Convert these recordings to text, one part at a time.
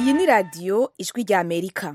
iyi ni radiyo ijwi rya amerika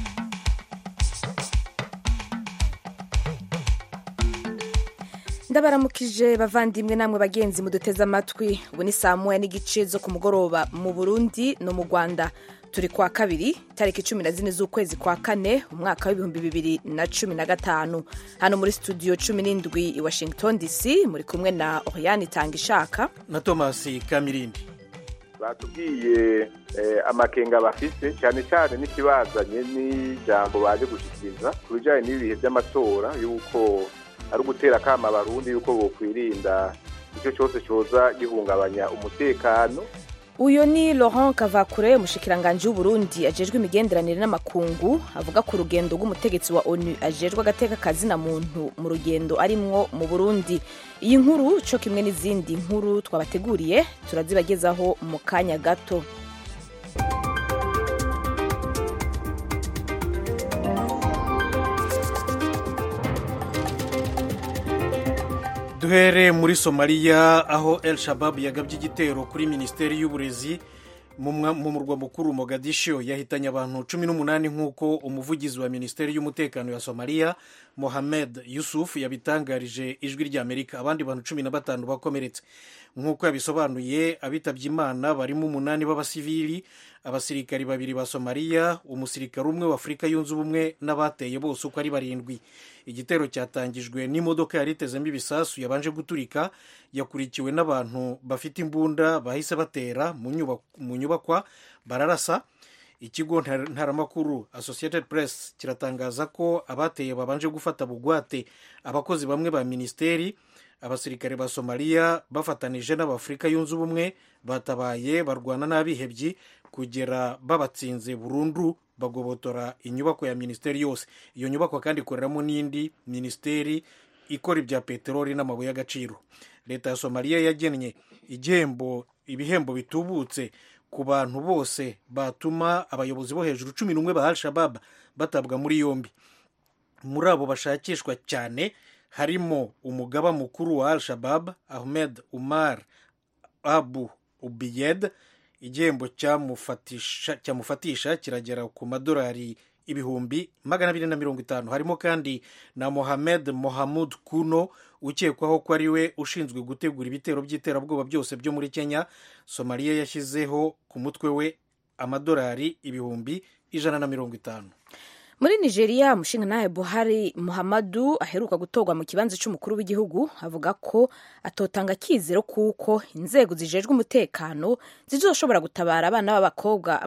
ndabaramukije bavandimwe namwe bagenzi muduteze amatwi ubu ni saa moya n'igice zo ku mugoroba mu burundi no mu rwanda turi kwa kabiri tariki cumi na zine z'ukwezi kwa kane umwaka w'ibihumbi bibiri na cumi na gatanu hano muri studio cumi n'indwi i washington dc muri kumwe na oriane itanga ishaka na thomas kamirindi batubwiye amakenga bafise cyane cyane n'ikibazanye n'ijambo baje gushyikiriza ku bijyanye n'ibihe by'amatora y'uko ari ugutera akama abarundi y'uko bokwirinda icyo cyose cyoza gihungabanya umutekano uyu ni laurent kavakure umushikiranganji w'uburundi ajejwe imigenderanire n'amakungu avuga ku rugendo rw'umutegetsi wa onu ajejwe agateka kazina muntu mu rugendo arimwo mu burundi iyi nkuru co kimwe n'izindi nkuru twabateguriye turazibagezaho mu kanya gato duhere muri somaliya aho el shabab yagabye igitero kuri minisiteri y'uburezi mu murwa mukuru mogadisho yahitanye abantu cumi n'umunani nk'uko umuvugizi wa minisiteri y'umutekano ya somaliya mohamed yusuf yabitangarije ijwi ry'amerika abandi bantu cumi na batanu bakomeretse nk'uko yabisobanuye abitabye imana barimo umunani b'abasivili abasirikari babiri ba somaliya umusirikare umwe wa afurika yunze ubumwe n'abateye bose uko ari barindwi igitero cyatangijwe n'imodoka yari itezemo ibisasu yabanje guturika yakurikiwe n'abantu bafite imbunda bahise batera mu nyubakwa bararasa ikigo ntaramakuru associated press kiratangaza ko abateye babanje gufata bugwate abakozi bamwe ba minisiteri abasirikare ba somaliya bafatanije n'abafurika yunze ubumwe batabaye barwana n'abihebyi kugera babatsinze burundu bagobotora inyubako ya minisiteri yose iyo nyubako kandi ikoreramo n'indi minisiteri ikora ibya peteroli n'amabuye y'agaciro leta ya somaliya yagennye igihembo ibihembo bitubutse ku bantu bose batuma abayobozi bo hejuru cumi n'umwe ba al-shabab batabwa muri yombi muri abo bashakishwa cyane harimo umugaba mukuru wa al-shabab ahmed umar abu ubiyed igihembo cyamufatisha kiragera ku madolari ibihumbi magana abiri na mirongo itanu harimo kandi na mohamed mohamud kuno ukekwaho ko ari we ushinzwe gutegura ibitero by'iterabwoba byose byo muri kenya somaliya yashyizeho ku mutwe we amadolari ibihumbi ijana na mirongo itanu muri nigeria umushingantahe buhari muhammadu aheruka gutorwa mu kibanza cy'umukuru w'igihugu avuga ko atotanga akizero kuko inzego zijejwe umutekano zizoshobora gutabara abana b'abakobwa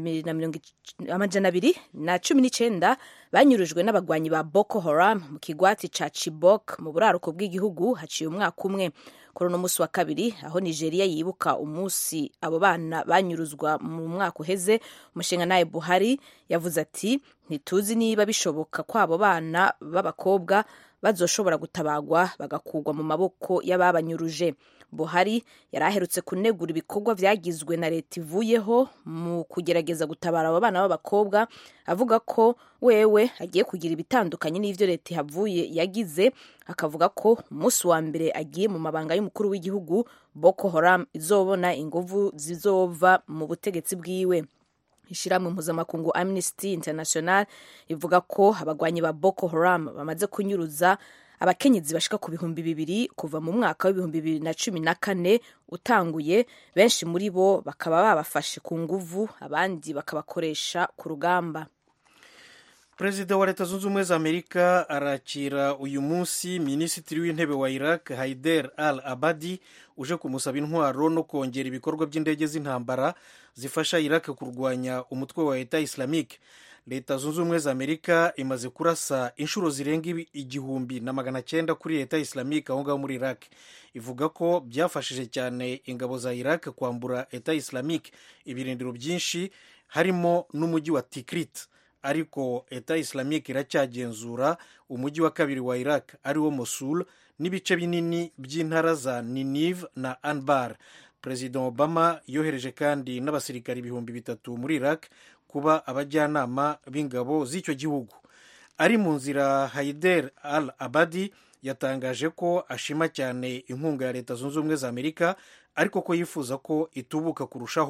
amajana abiri na cumi n'icyenda banyurujwe n'abagwanyi ba boko haram mu kigwati ca chibok mu buraruko bw'igihugu haciye umwaka umwe kuri uno munsi wa kabiri aho nigeria yibuka umunsi abo bana banyuruzwa mu mwaka uheze umushingantahe buhari yavuze ati ntituzi niba bishoboka ko abo bana b'abakobwa bazoshobora gutabagwa bagakugwa mu maboko y'ababanyuruje buhari yari aherutse kunegura ibikorwa byagizwe na leta ivuyeho mu kugerageza gutabara abo bana b'abakobwa avuga ko wewe agiye kugira ibitandukanye n'ibyo leta ihavuye yagize akavuga ko umunsi wa mbere agiye mu mabanga y'umukuru w'igihugu boko haram izobona inguvu zizova mu butegetsi bwiwe ishyirahamwe mpuzamakungu amnesty international ivuga ko abagwanyi ba boko haram bamaze kunyuruza abakenyezi bashika ku bihumbi bibiri kuva mu mwaka w'ibihumbi bibiri na cumi na kane utanguye benshi muri bo bakaba babafashe ku nguvu abandi bakabakoresha ku rugamba perezida wa leta zunze ubumwe za amerika arakira uyu munsi minisitiri w'intebe wa iraq haider al abadi uje kumusaba intwaro no kongera ibikorwa by'indege z'intambara zifasha iraq kurwanya umutwe wa leta islamique leta zunze ubumwe za amerika imaze kurasa inshuro zirenga igihumbi na magana cyenda kuri leta islamique aho ngaho muri iraq ivuga ko byafashije cyane ingabo za iraq kwambura leta islamique ibirindiro byinshi harimo n'umujyi wa tikrit ariko leta islamique iracyagenzura umujyi wa kabiri wa iraq ariwo mosul n'ibice binini by'intara za ninive na anbar perezida obama yohereje kandi n'abasirikari ibihumbi bitatu muri iraq kuba abajyanama b'ingabo z'icyo gihugu ari mu nzira haider al abadi yatangaje ko ashima cyane inkunga ya leta zunze ubumwe za amerika ariko ko yifuza ko itubuka kurushaho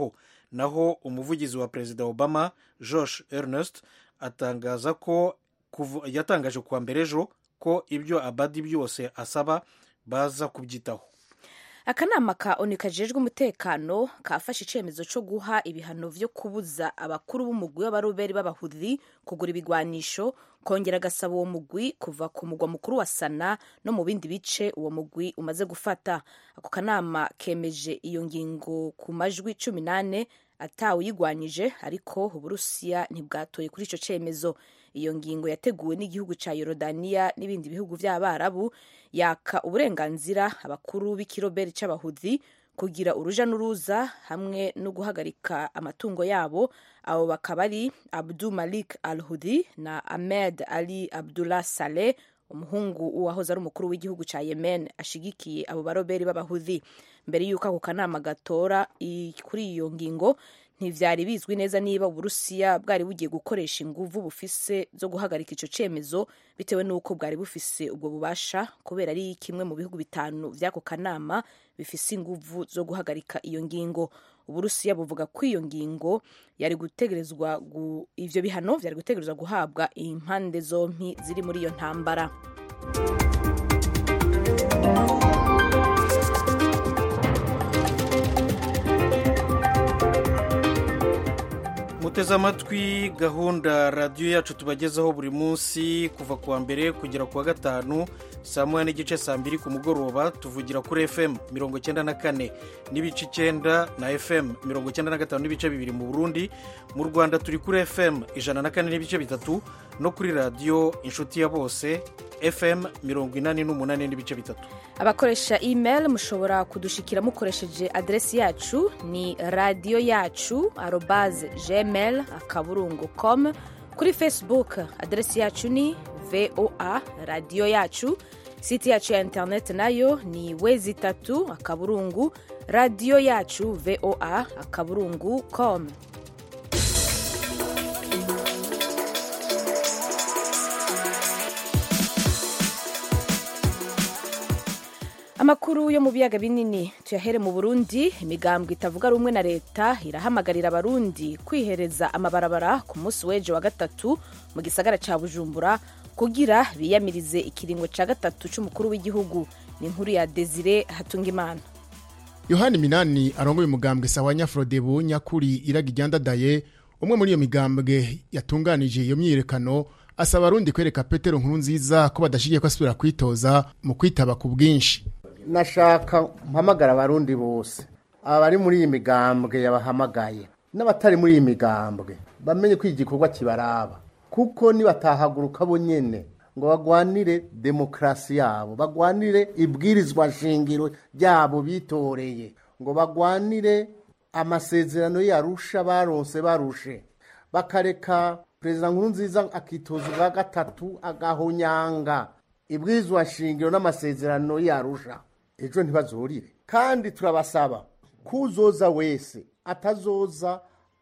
naho umuvugizi wa perezida obama josh ernest atangaza ko yatangaje kuwa mbere ejo ko ibyo abadi byose asaba baza kubyitaho akanama ka onu kajejwe umutekano kafashe icyemezo cyo guha ibihano byo kubuza abakuru b'umugwi w'abaroberi b'abahudi kugura ibigwanisho kongera agasaba uwo mugwi kuva ku mugwa mukuru wa sana no mu bindi bice uwo mugwi umaze gufata ako kanama kemeje iyo ngingo ku majwi cumi n'ane atawuyigwanyije ariko uburusiya ntibwatoye kuri icyo cyemezo iyo ngingo yateguwe n'igihugu cya yorodaniya n'ibindi bihugu by'abarabu yaka uburenganzira abakuru b'ikiroberi cy'abahudi kugira uruja n'uruza hamwe no guhagarika amatungo yabo abo bakaba ari abdu malik al hudi na ahmed ali abdullah saleh umuhungu uwahoze ari umukuru w'igihugu cya yemen ashigikiye abo baroberi b'abahudi mbere y'uko ako kanama gatora kuri iyo ngingo ntivyari bizwi neza niba uburusiya bwari bugiye gukoresha inguvu bufise zo guhagarika ico cemezo bitewe n'uko bwari bufise ubwo bubasha kubera ari kimwe mu bihugu bitanu vy'ako kanama bifise inguvu zo guhagarika iyo ngingo uburusiya buvuga ko iyo ngingo yari gutegerezwa gu, ivyo bihano vyari gutegerezwa guhabwa impande zompi ziri muri iyo ntambara muteze amatwi gahunda radiyo yacu tubagezaho buri munsi kuva ku wa mbere kugera ku wa gatanu saa moya n'igice saa mbiri ku mugoroba tuvugira kuri fm mirongo icyenda na kane n'ibice icyenda na fm mirongo icyenda na gatanu n'ibice bibiri mu burundi mu rwanda turi kuri fm ijana na kane n'ibice bitatu no kuri radiyo inshuti ya bose fm mirongo inani n'umunani n'ibice bitatu abakoresha email mushobora kudushikira mukoresheje aderesi yacu ni radiyo yacu arobaze gmail akaburungu com kuri facebook aderesi yacu ni voa radiyo yacu siti yacu ya interineti nayo ni wezi itatu akaburungu radiyo yacu voa akaburungu com amakuru yo mu biyaga binini tuyahere mu burundi imigambwe itavuga rumwe na leta irahamagarira abarundi kwihereza amabarabara ku munsi w'ejo wa gatatu mu gisagara ca bujumbura kugira biyamirize ikiringo ca gatatu c'umukuru w'igihugu ni inkuru ya desire hatungimana yohani minani arongoye umugambwe sawa nyafrodebu nyakuri iraga iryandadaye umwe muri iyo migambwe yatunganije iyo myiyerekano asaba abarundi kwereka petero nkuru nziza ko badashigiye ko asubira kwitoza mu kwitaba ku bwinshi nashaka mpamagara abarundi bose abari muri iyi migambwe yabahamagaye n'abatari muri iyi migambwe bamenye ko igikorwa kibaraba kuko nibatahaguruka bo nyene ngo bagwanire demokarasi yabo bagwanire ibwirizwa nshingiro ryabo bitoreye ngo bagwanire amasezerano yarusha baronse barushe bakareka perezida nkuru nziza akitoza ubwa gatatu agahonyanga ibwirizwa nshingiro n'amasezerano yarusha ejo ntibazurire kandi turabasaba kuzoza wese atazoza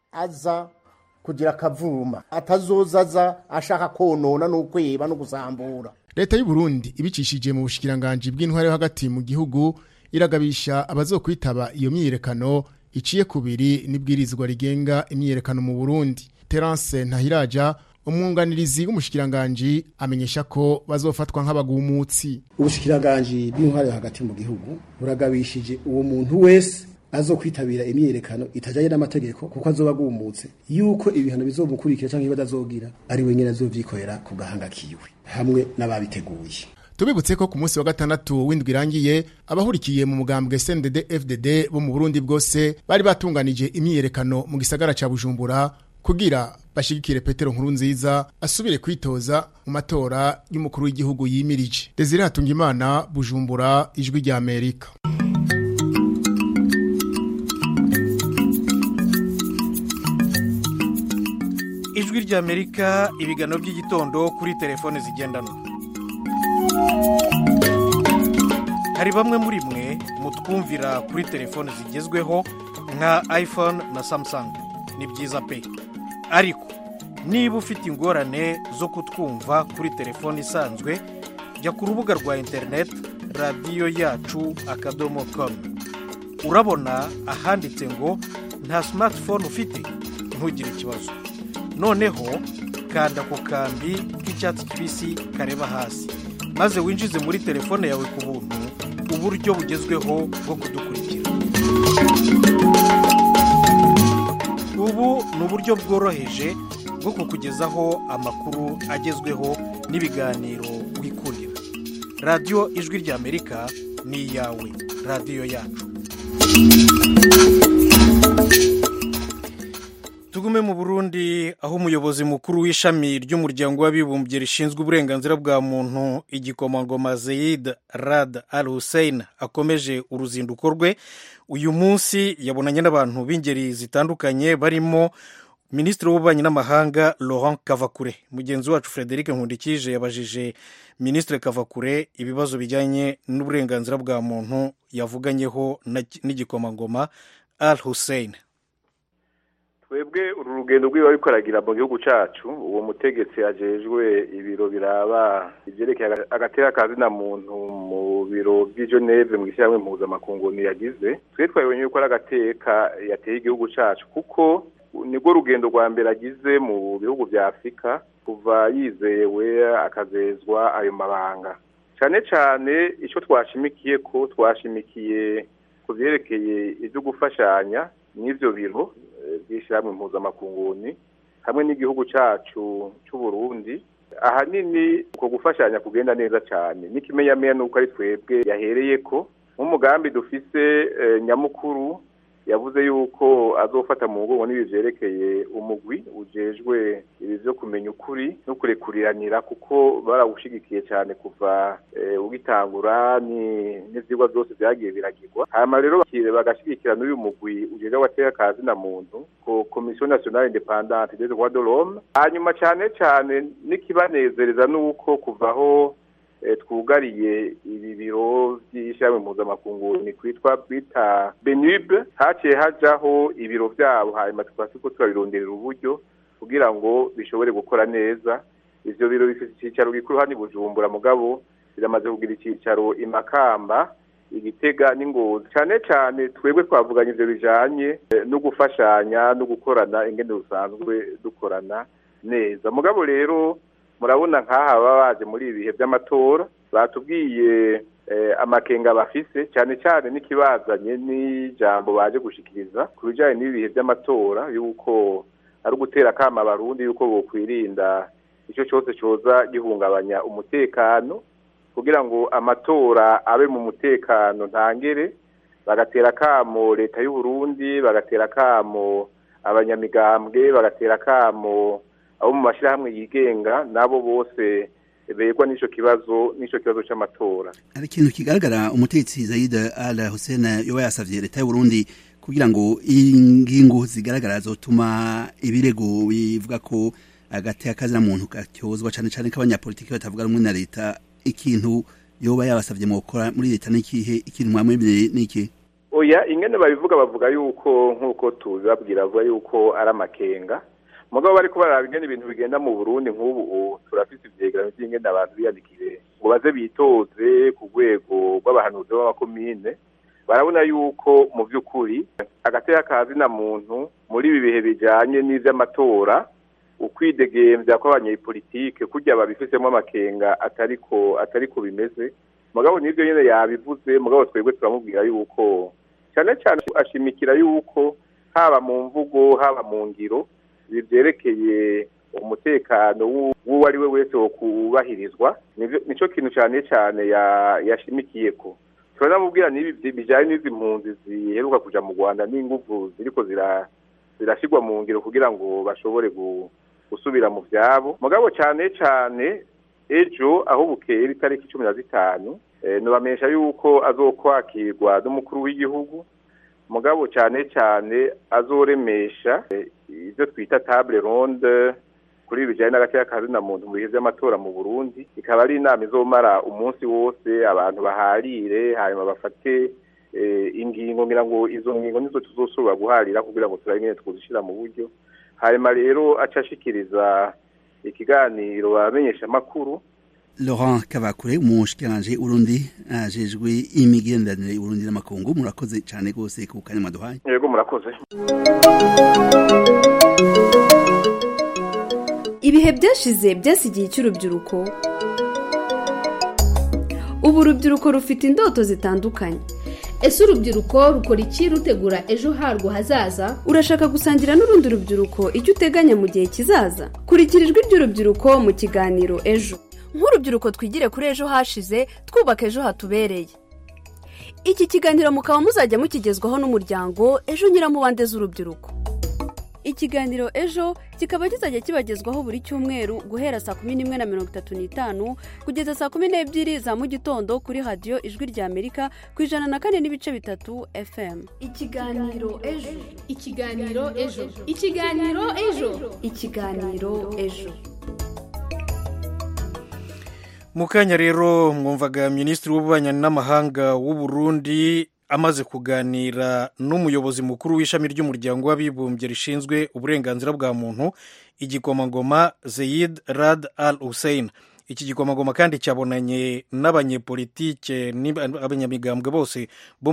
aza kugira akavuma atazoza aza ashaka konona no kweba no gusambura leta y'u Burundi ibicishije mu bushikiranganji bw'intware yo hagati mu gihugu iragabisha abazokwitaba iyo myiyerekano iciye kubiri n'ibwirizwa rigenga imyiyerekano mu Burundi Terence Ntahiraja umwunganirizi w'umushikiranganji amenyesha ko bazofatwa nk'abagumutsi ubushikiranganji bw'intware hagati mu gihugu buragabishije uwo muntu wese azokwitabira imyiyerekano itajanye n'amategeko kuko azoba agumutse yuko ibihano bizomukurikira canke badazogira ari wenyene azovyikorera ku gahanga kiwe hamwe n'ababiteguye tubibutse ko ku munsi wa gatandatu w'indwi irangiye abahurikiye mu mugambwe CNDD FDD bo mu Burundi bwose bari batunganije imyiyerekano mu gisagara ca Bujumbura kugira bashigikire Petero nkuru nziza asubire kwitoza mu matora y'umukuru w'igihugu yimirije Desire Hatungimana Bujumbura ijwi rya Amerika ijwi rya Amerika ibiganiro by'igitondo kuri telefone zigendanwa hari bamwe muri mwe mutwumvira kuri telefone zigezweho nka iphone na samsung ni byiza pe ariko niba ufite ingorane zo kutwumva kuri telefone isanzwe jya ku rubuga rwa interineti radiyo yacu akadomo komu urabona ahanditse ngo nta smartphone ufite ntugire ikibazo noneho kanda ku kambi k'icyatsi kibisi kareba hasi maze winjize muri telefone yawe ku buntu uburyo bugezweho bwo kudukurikira ubu ni uburyo bworoheje bwo kukugezaho amakuru agezweho n'ibiganiro wikurira radiyo ijwi ry'amerika ni iyawe radiyo yacu tugume mu burundi aho umuyobozi mukuru w'ishami ry'umuryango w'abibumbye rishinzwe uburenganzira bwa muntu igikomangoma zeyid rad al hussein akomeje uruzinduko rwe uyu munsi yabonanye n'abantu b'ingeri zitandukanye barimo minisitiri w'ububanyi n'amahanga laurent kavakure mugenzi wacu frederic nkundikije yabajije minisitiri kavakure ibibazo bijyanye n'uburenganzira bwa muntu yavuganyeho n'igikomangoma al hussein twebwe uru rugendo rwiwe ariko aragira mu gihugu cyacu uwo mutegetsi ajejwe ibiro biraba ibyerekeye agateka kazina muntu mu biro by'i Geneve mu ishyirahamwe mpuzamakungu yagize twe twabonye yuko ari agateka yateye igihugu cyacu kuko nibwo rugendo rwa mbere agize mu bihugu bya afurika kuva yizewe akazezwa ayo mabanga cyane cyane icyo twashimikiye ko twashimikiye ku byerekeye ibyo gufashanya n'ibyo biro by'ishyirahamwe mpuzamakungu hamwe n'igihugu cyacu cy'u Burundi ahanini uko gufashanya kugenda neza cyane n'ikimenyamenya ni uko ari twebwe yahereye ko nk'umugambi dufise nyamukuru yavuze yuko azofata mu mugongo n'ibi byerekeye umugwi ujejwe ibi byo kumenya ukuri no kurekuriranira kuko barawushigikiye cyane kuva ugitangura n'ibyigwa byose byagiye biragirwa hanyuma rero bagashyigikira n'uyu mugwi ujejwe agateka ka zina muntu ko komisiyo nasiyonale independante des droits de l'homme hanyuma cyane cyane n'ikibanezereza ni uko kuvaho twugariye ibi biro by'ishyirahamwe mpuzamakungu ni kwitwa bita benube haciye hajaho ibiro byabo hanyuma tukaba turiko turabironderera uburyo kugira ngo bishobore gukora neza ivyo biro bifite icyicaro gikuru hano i bujumbura mugabo biramaze kugira icyicaro i makamba igitega n'ingozi cyane cyane twebwe twavuganye ivyo bijanye no gufashanya no gukorana ingene dusanzwe dukorana neza mugabo rero murabona nk'aha baba baje muri ibi bihe by'amatora batubwiye amakenga bafise cyane cyane n'ikibazanye n'ijambo baje gushikiriza ku bijyanye n'ibi bihe by'amatora y'uko ari ugutera akama abarundi y'uko bokwirinda icyo cyose cyoza gihungabanya umutekano kugira ngo amatora abe mu mutekano ntangere bagatera akamo leta y'u Burundi bagatera akamo abanyamigambwe bagatera akamo abo mu mashyirahamwe yigenga nabo bose begwa n'icyo kibazo n'icyo kibazo cy'amatora hari ikintu kigaragara umutetsi Zaid Al Hussein yoba yasavye leta y'u Burundi kugira ngo ingingo zigaragara zotuma ibirego bivuga ko agati akazina muntu katyozwa cyane cyane k'abanyapolitiki batavuga rumwe na leta ikintu yoba yabasavye mu gukora muri leta n'ikihe ikintu mwamwemereye n'iki oya ingene babivuga bavuga yuko nk'uko tubibabwira bavuga yuko ari amakenga mugabo bariko baraba ingene ibintu bigenda mu Burundi nk'ubu turafise ivyegeranyo vy'ingene abantu biyandikire ngo baze bitoze ku rwego rw'abahanuzi b'amakomine barabona yuko mu by'ukuri agateka kazina muntu muri ibi bihe bijanye n'ivy'amatora ukwidegembya kw'abanyepolitike kurya babifisemo amakenga atariko atariko bimeze mugabo nibyo nyene yabivuze mugabo twebwe turamubwira yuko cyane cyane ashimikira yuko haba mu mvugo haba mu ngiro ibi byerekeye umutekano w'uwo ari we wese wo kubahirizwa nicyo kintu cyane cyane yashimikiye ko turanamubwira n'ibi bijyanye n'izi mpunzi ziheruka kuja mu rwanda n'inguvu ziriko zirashyirwa mu ngiro kugira ngo bashobore gusubira mu byabo mugabo cyane cyane ejo aho bukera itariki cumi na zitanu nubamenyesha yuko azokwakirwa n'umukuru w'igihugu mugabo cyane cyane azoremesha ibyo twita table ronde kuri ibi bijyanye n'agateka kazina muntu mu bihe by'amatora mu burundi ikaba ari inama izomara umunsi wose abantu baharire hanyuma bafate ingingo ngira ngo izo ngingo nizo tuzosubira guharira kugira ngo turabe nyine twuzishyira mu buryo hanyuma rero aca ashikiriza ikiganiro bamenyesha amakuru Laurent Kavakure umushikiranje Urundi ajejwe imigenderanire Urundi n'amakungu murakoze cyane gose ku kanya mwaduhaye yego murakoze ibihe byashize byasigiye cy'urubyiruko ubu urubyiruko rufite indoto zitandukanye ese urubyiruko rukora iki rutegura ejo harwo hazaza urashaka gusangira n'urundi rubyiruko icyo uteganya mu gihe kizaza kurikira ijwi ry'urubyiruko mu kiganiro ejo nk'urubyiruko twigire kuri ejo hashize twubaka ejo hatubereye iki kiganiro mukaba muzajya mukigezwaho n'umuryango ejo nyiramubande z'urubyiruko ikiganiro ejo kikaba kizajya kibagezwaho buri cyumweru guhera saa kumi n'imwe na mirongo itatu n'itanu kugeza saa kumi n'ebyiri za mu gitondo kuri radiyo ijwi rya amerika ku ijana na kane n'ibice bitatu fm ikiganiro ejo ikiganiro ejo ikiganiro ejo ikiganiro ejo mu kanya rero mwumvaga minisitiri w'ububanyi n'amahanga w'u Burundi amaze kuganira n'umuyobozi mukuru w'ishami ry'umuryango w'abibumbye rishinzwe uburenganzira bwa muntu igikomangoma zeyid rad al hussein iki gikomangoma kandi cyabonanye n'abanyepolitike n'abanyamigambwe bose bo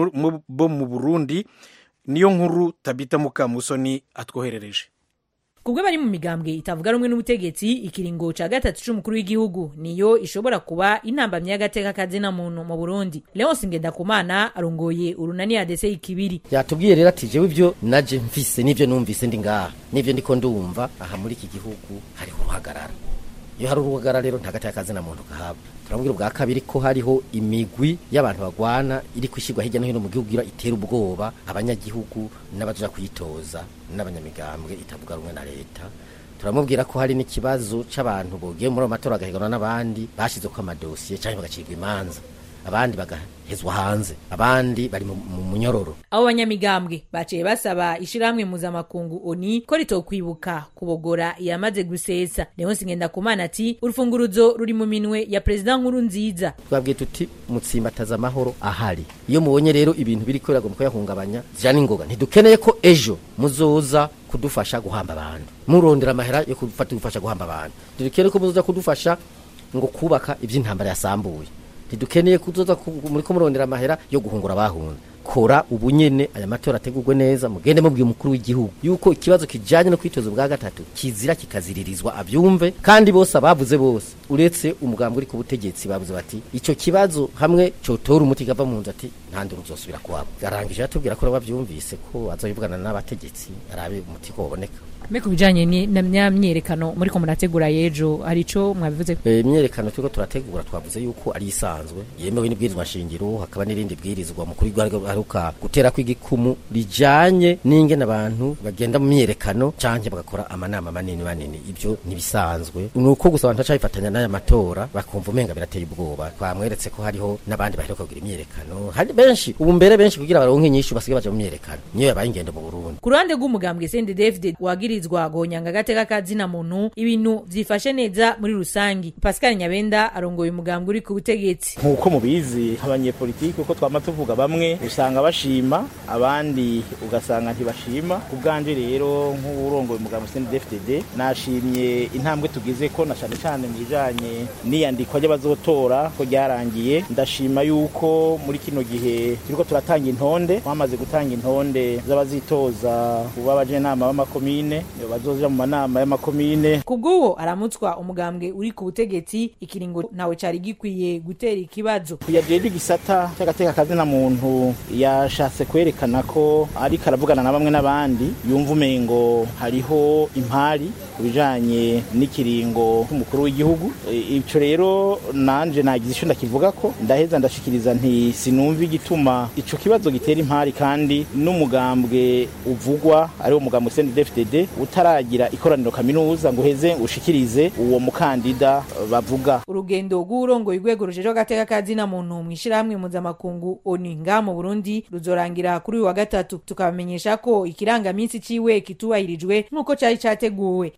mu burundi niyo nkuru tabita mukamusoni atwoherereje kubwo bari mu migambwe itavuga rumwe n'ubutegetsi ikiringo ca gatatu c'umukuru w'igihugu niyo ishobora kuba intambamyi y'agateka kazina muntu mu burundi leonsi ngendakumana arongoye urunani adese ikibiri yatubwiye rero ati jewe ivyo naje mvise n'ivyo numvise ndi ngaha n'ivyo ndiko ndumva aha muri iki gihugu hariho uruhagarara iyo hari uruhagarara rero nta gateka kazina muntu kahaba turabwira ubwa kabiri ko hariho imigwi y'abantu bagwana iri kwishyirwa hirya no hino mu gihugu itera ubwoba abanyagihugu n'abaja kuyitoza n'abanyamigambwe itavuga rumwe na leta turamubwira ko hari n'ikibazo c'abantu bogiye muri ayo matora bagahiganwa n'abandi bashyizeko amadosiye cyangwa bagacirwa imanza abandi bagahezwa hanze abandi bari mu munyororo abo banyamigambwe baciye basaba ishirahamwe mpuzamakungu oni ko ritokwibuka kubogora iyamaze gusesa leonsi ngendakumana ati urufunguruzo ruri mu minwe ya perezida nkuru nziza twabwiye tuti mutsimbataza amahoro ahari iyo mubonye rero ibintu biri kubera mu kuyahungabanya zija n'ingoga ntidukeneye ko ejo muzoza kudufasha guhamba abantu murondera amahera yo kudufasha guhamba abantu dukeneye ko muzoza kudufasha ngo kubaka iby'intambara yasambuye ntidukeneye kuzoza muri ko murondera amahera yo guhungura abahunze kora ubu nyene aya matora ategurwe neza mugende mubwiye umukuru w'igihugu yuko ikibazo kijanye no kwitoza ubwa gatatu kizira kikaziririzwa abyumve kandi bose abavuze bose uretse umugambi uri ku butegetsi bavuze bati ico kibazo hamwe cotora umuti gava mu nzu ati nta nduru uzosubira kuwabo arangije atubwira ko bavyumvise ko azobivugana n'abategetsi arabe umuti ko waboneka mbe ku bijanye na myerekano muri ko murategura yejo hari ico mwabivuze imyerekano turiko turategura twavuze yuko ari isanzwe yemewe n'ibwirizwa shingiro hakaba n'irindi bwirizwa mukuru aheruka gutera kw'igikumu rijanye n'ingene abantu bagenda mu myerekano canke bagakora amanama manini manini ivyo nibisanzwe ni uko gusa abantu bacabifatanya n'aya matora bakumva umenga birateye ubwoba twamweretse ko hariho n'abandi baheruka kugira imyerekano hari benshi ubu mbere benshi kugira baronke inyishu basigaye baja mu myerekano niyo yabaye ingendo mu Burundi ku ruhande rw'umugambwe CNDD-FDD wagirizwa gonyanga agateka kazina muntu ibintu vyifashe neza muri rusangi Pascal Nyabenda arongoye umugambwe uri ku butegetsi nk'uko mubizi abanyepolitiki uko twama tuvuga bamwe usanga bashima abandi ugasanga ntibashima ku bwanje rero nk'urongoye umugambwe CNDD-FDD nashimye intambwe tugize ko na cane cane mu bijanye n'iyandikwa ry'abazotora ko ryarangiye ndashima yuko muri kino gihe turiko turatanga intonde twamaze gutanga intonde z'abazitoza kuba abajenama b'amakomine bazoja mu manama y'amakomine kubw'uwo aramutswa umugambwe uri ku butegetsi ikiringo ntawe cari gikwiye gutera ikibazo yajejwe igisata cy'agateka kazina muntu yashatse kwerekana ko ariko aravugana na bamwe n'abandi yumva umengo hariho impari ku bijanye n'ikiringo cy'umukuru w'igihugu ico rero nanje nagize ico ndakivuga ko ndaheza ndashikiriza nti sinumva igituma ico kibazo gitera impari kandi n'umugambwe uvugwa ariwo mugambwe CNDD-FDD utaragira ikoraniro kaminuza ngo uheze ushikirize uwo mukandida bavuga urugendo rw'urongoye urwego rujejwe agateka kazina muntu mw'ishirahamwe mpuzamakungu oni nga mu burundi ruzorangira kuri uyu wa gatatu tukabamenyesha ko ikirangaminsi ciwe kitubahirijwe nk'uko cari categuwe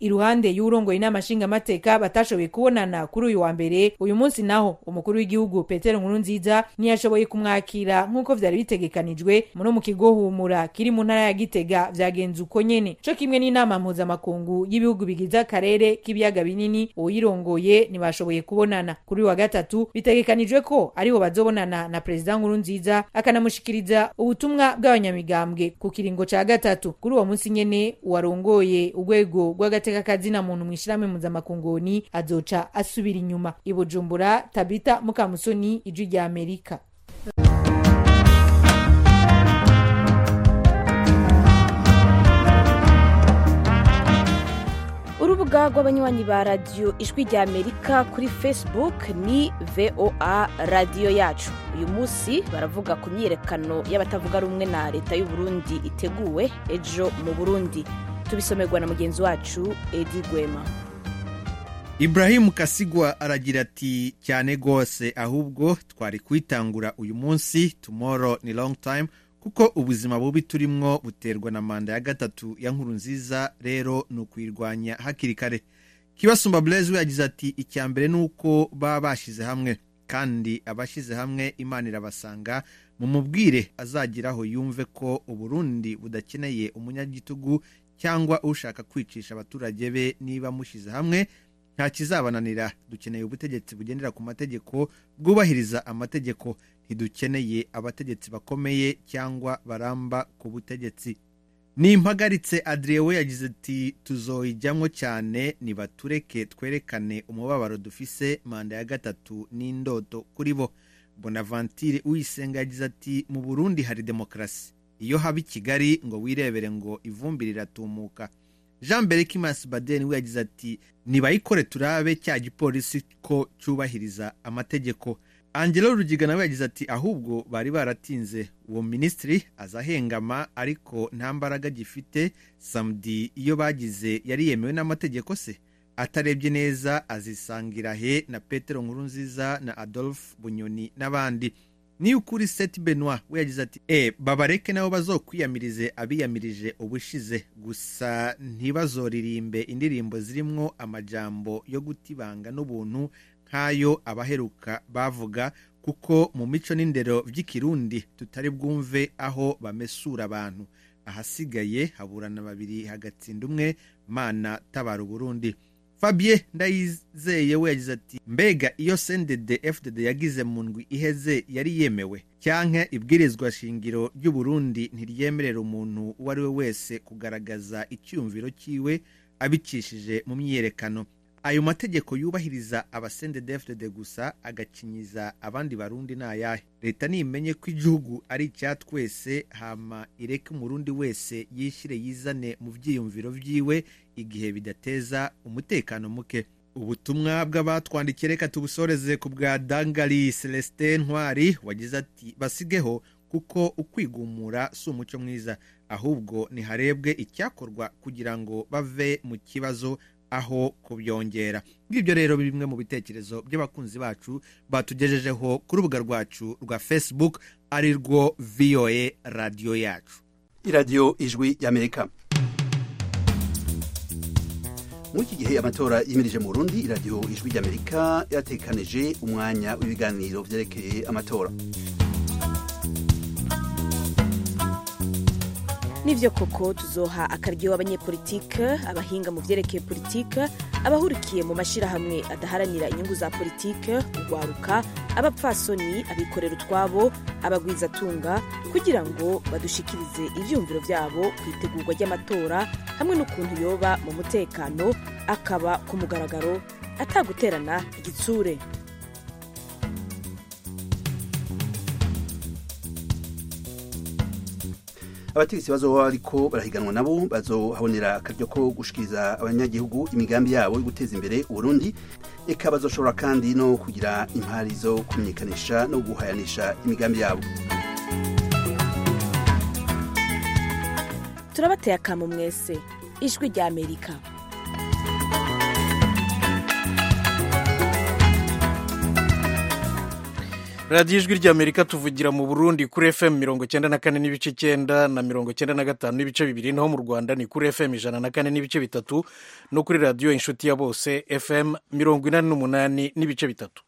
iruhande y'urongoye inama nshingamateka batashoboye kubonana kuri uyu wa mbere uyu munsi naho umukuru w'igihugu petero nkurunziza ntiyashoboye kumwakira nk'uko vyari bitegekanijwe muno mu kigo humura kiri mu ntara ya gitega vyagenze uko nyene co kimwe n'inama mpuzamakungu y'ibihugu bigize akarere k'ibiyaga binini uyirongoye ntibashoboye kubonana kuri uyu wa gatatu bitegekanijwe ko ariho bazobonana na perezida nkurunziza akanamushikiriza ubutumwa bw'abanyamigambwe ku kiringo ca gatatu kuri uwo munsi nyene uwarongoye urwego rw'agateka kazina muntu mw'ishirahamwe mpuzamakunguni azoca asubira inyuma i bujumbura tabita mukamusoni ijwi rya amerika urubuga rw'abanywanyi ba radiyo ijwi rya amerika kuri facebook ni voa radiyo yacu uyu munsi baravuga ku myiyerekano y'abatavuga rumwe na leta y'u Burundi iteguwe ejo mu burundi tubisomerwa na mugenzi wacu edi gwema Ibrahim Kasigwa aragira ati cyane rwose ahubwo twari kwitangura uyu munsi tomorrow ni long time kuko ubuzima bubi turimwo buterwa na manda ya gatatu ya nkuru nziza rero ni ukwirwanya hakiri kare kibasumba blaise we yagize ati icya mbere ni uko baba bashyize hamwe kandi abashyize hamwe imana irabasanga mumubwire azagiraho yumve ko uburundi budakeneye umunyagitugu cyangwa ushaka kwicisha abaturage be niba mushyize hamwe nta kizabananira dukeneye ubutegetsi bugendera ku mategeko bwubahiriza amategeko ntidukeneye abategetsi bakomeye cyangwa baramba ku butegetsi nimpagaritse adrien we yagize ati tuzoyijyamo cyane nibatureke twerekane umubabaro dufise manda ya gatatu n'indoto kuri bo bonaventure uyisenga yagize ati mu burundi hari demokarasi iyo haba i kigali ngo wirebere ngo ivumbi riratumuka jean berekimas baden we yagize ati nibayikore turabe cya gipolisi ko cyubahiriza amategeko angelo rugiga nawe yagize ati ahubwo bari baratinze uwo minisitiri azahengama ariko nta mbaraga gifite samudi iyo bagize yari yemewe n'amategeko se atarebye neza azisangira he na petero nkurunziza na adolphe bunyoni n'abandi niyo ukuri seti benoit we yagize ati e babareke nabo bazokwiyamirize abiyamirije ubushize gusa ntibazoririmbe indirimbo zirimwo amajambo yo gutibanga n'ubuntu nk'ayo abaheruka bavuga kuko mu mico n'indero by'ikirundi tutari bwumve aho bamesura abantu ahasigaye haburana babiri hagatsinda umwe mana tabara uburundi fabien ndayizeye we yagize ati mbega iyo sendede fdd yagize mu ndwi iheze yari yemewe cyanke ibwirizwa shingiro ry'uburundi ntiryemerera umuntu uwo ari we wese kugaragaza icyumviro cyiwe abicishije mu myiyerekano ayo mategeko yubahiriza abasendede fdd gusa agakinyiza abandi barundi ni ayahe leta nimenye ko igihugu ari icya twese hama ireke umurundi wese yishyire yizane mu byiyumviro byiwe igihe bidateza umutekano muke ubutumwa bw'abatwandikiye reka tubusoreze ku bwa dangari celestin ntwari wagize ati basigeho kuko ukwigumura si umuco mwiza ahubwo niharebwe icyakorwa kugira ngo bave mu kibazo aho kubyongera ngibyo rero bimwe mu bitekerezo by'abakunzi bacu batugejejeho ku rubuga rwacu rwa facebook ari rwo voa radiyo yacu iradiyo ijwi y'amerika muri iki gihe amatora yimirije mu burundi iradiyo ijwi ry'amerika yatekanije umwanya w'ibiganiro byerekeye amatora nivyo koko tuzoha akaryo abanyepolitike abahinga mu vyerekeye politike abahurikiye mu mashirahamwe adaharanira inyungu za politike urwaruka abapfasoni abikorera utwabo abagwizatunga kugira ngo badushikirize ivyumviro vyabo ku itegurwa ry'amatora hamwe n'ukuntu yoba mu mutekano akaba ku mugaragaro ataguterana igitsure abategetsi bazoba bariko barahiganwa nabo bazohabonera akaryo ko gushikiriza abanyagihugu imigambi yabo yo guteza imbere uburundi eka bazoshobora kandi no kugira impari zo kumenyekanisha no guhayanisha imigambi yabo turabateye akamo mwese ijwi rya amerika radiyo ijwi ry'amerika tuvugira mu burundi kuri fm mirongo cyenda na kane n'ibice icyenda na mirongo cyenda na gatanu n'ibice bibiri naho mu rwanda ni kuri fm ijana na kane n'ibice bitatu no kuri radiyo inshuti ya bose fm mirongo inani n'umunani n'ibice bitatu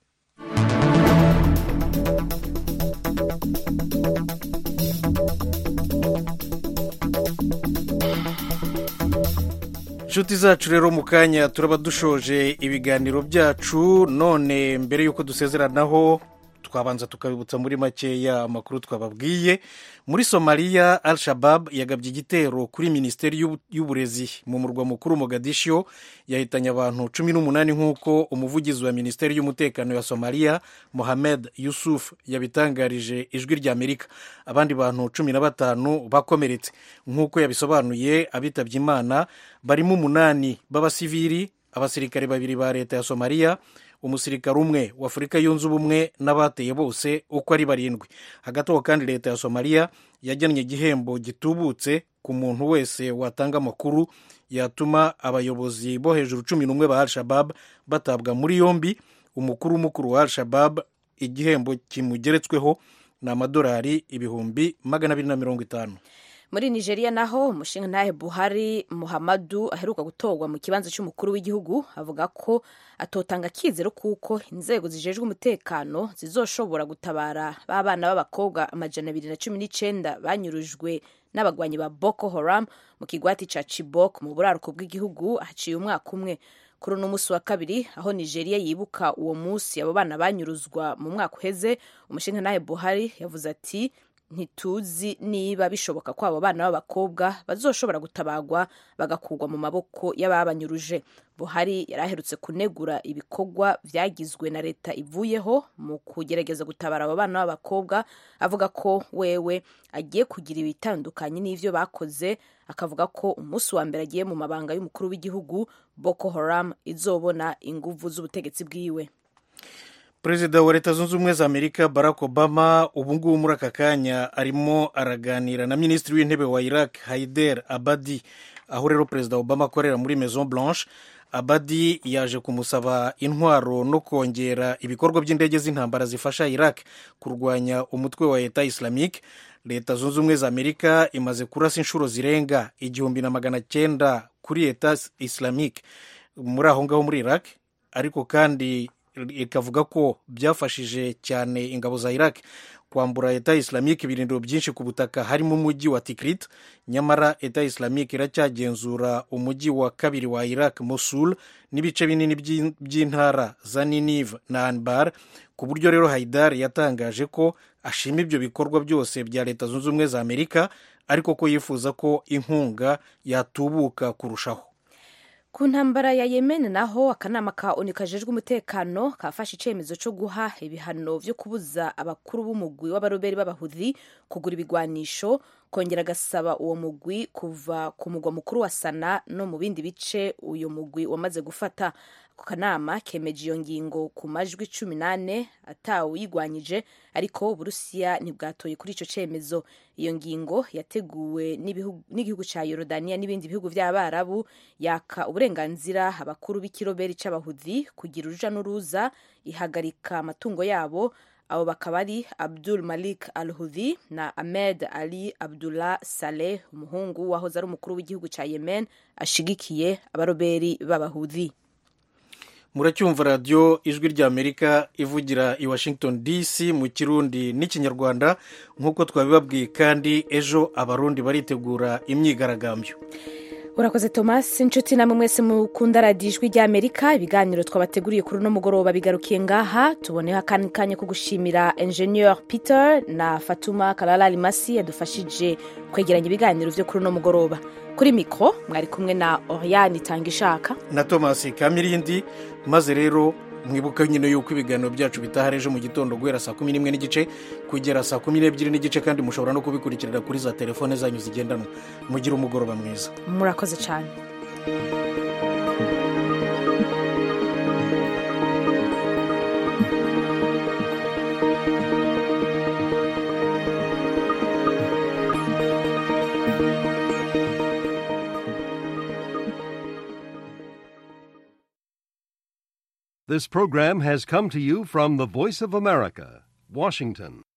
inshuti zacu rero mu kanya turaba dushoje ibiganiro byacu none mbere y'uko dusezeranaho twabanza tukabibutsa muri makeya amakuru twababwiye muri somaliya al shabab yagabye igitero kuri minisiteri y'uburezi mu murwa mukuru mogadisho yahitanye abantu cumi n'umunani nk'uko umuvugizi wa minisiteri y'umutekano ya somaliya mohamed yusuf yabitangarije ijwi ry'amerika abandi bantu cumi na batanu bakomeretse nk'uko yabisobanuye abitabye imana barimo umunani b'abasivili abasirikare babiri ba leta ya somaliya umusirikare umwe wa afurika yunze ubumwe n'abateye bose uko ari barindwi hagati aho kandi leta ya somaliya yagennye igihembo gitubutse ku muntu wese watanga amakuru yatuma abayobozi bo hejuru cumi n'umwe ba al shabab batabwa muri yombi umukuru w'umukuru wa al shabab igihembo kimugeretsweho ni amadolari ibihumbi magana abiri na mirongo itanu muri nigeria naho umushinga buhari muhammadu aheruka gutorwa mu kibanza cy'umukuru w'igihugu avuga ko atotanga akizero kuko inzego zijejwe umutekano zizoshobora gutabara b'abana b'abakobwa amajana abiri na cumi n'icyenda banyurujwe n'abagwanyi ba boko haram mu kigwati cya chibok mu buraruko bw'igihugu haciye umwaka umwe kuri uno munsi wa kabiri aho nigeria yibuka uwo munsi abo bana banyuruzwa mu mwaka uheze umushinga buhari yavuze ati ntituzi niba bishoboka ko abo bana b'abakobwa bazoshobora gutabagwa bagakurwa mu maboko y'ababanyuruje buhari yari aherutse kunegura ibikorwa byagizwe na leta ivuyeho mu kugerageza gutabara abo bana b'abakobwa avuga ko wewe agiye kugira ibitandukanye n'ibyo bakoze akavuga ko umunsi wa mbere agiye mu mabanga y'umukuru w'igihugu boko haram izobona inguvu z'ubutegetsi bwiwe perezida wa leta zunze ubumwe za amerika barack obama ubu ngubu muri aka kanya arimo araganira na minisitiri w'intebe wa iraq haider abadi aho rero perezida obama akorera muri maison blanche abadi yaje kumusaba intwaro no kongera ibikorwa by'indege z'intambara zifasha iraq kurwanya umutwe wa leta islamique leta zunze ubumwe za amerika imaze kurasa inshuro zirenga igihumbi na magana cyenda kuri leta islamique muri aho ngaho muri iraq ariko kandi ikavuga ko byafashije cyane ingabo za iraq kwambura leta islamique ibirindiro byinshi ku butaka harimo umujyi wa tikrit nyamara leta islamique iracyagenzura umujyi wa kabiri wa iraq mosul n'ibice binini by'intara za ninive na anbar ku buryo rero haidar yatangaje ko ashima ibyo bikorwa byose bya leta zunze ubumwe za amerika ariko ko yifuza ko inkunga yatubuka kurushaho ku ntambara ya yemen naho akanama ka onu kajejwe umutekano kafashe icyemezo cyo guha ibihano byo kubuza abakuru b'umugwi w'abaroberi b'abahudhi kugura ibigwanisho kongera agasaba uwo mugwi kuva ku mugwa mukuru wa sana no mu bindi bice uyu mugwi wamaze gufata ako kanama kemeje iyo ngingo ku majwi cumi n'ane atawuyigwanyije ariko uburusiya ntibwatoye kuri icyo cyemezo iyo ngingo yateguwe n'igihugu cya yorodaniya n'ibindi bihugu by'abarabu yaka uburenganzira abakuru b'ikiroberi cy'abahudhi kugira uruja n'uruza ihagarika amatungo yabo abo bakaba ari abdul malik al hudhi na ahmed ali abdullah saleh umuhungu wahoze ari umukuru w'igihugu cya yemen ashigikiye abaroberi b'abahudhi muracyumva radiyo ijwi ry'amerika ivugira i washington dc mu kirundi n'ikinyarwanda nk'uko twabibabwiye kandi ejo abarundi baritegura imyigaragambyo urakoze thomas inshuti namwe mwese mukunda radiyo ijwi ry'amerika ibiganiro twabateguriye kuri uno mugoroba bigarukiye ngaha tuboneho akandi kanya ko gushimira enjeniyeri peter na fatuma karara rimasi yadufashije kwegeranya ibiganiro byo kuri uno mugoroba kuri mikoro mwari kumwe na oriyani itanga ishaka na thomas kamirindi maze rero mwibuke nyine yuko ibiganiro byacu bitaha ejo mu gitondo guhera saa kumi n'imwe n'igice kugera saa kumi n'ebyiri n'igice kandi mushobora no kubikurikirira kuri za telefone zanyu zigendanwa mugire umugoroba mwiza murakoze cyane This program has come to you from the Voice of America, Washington.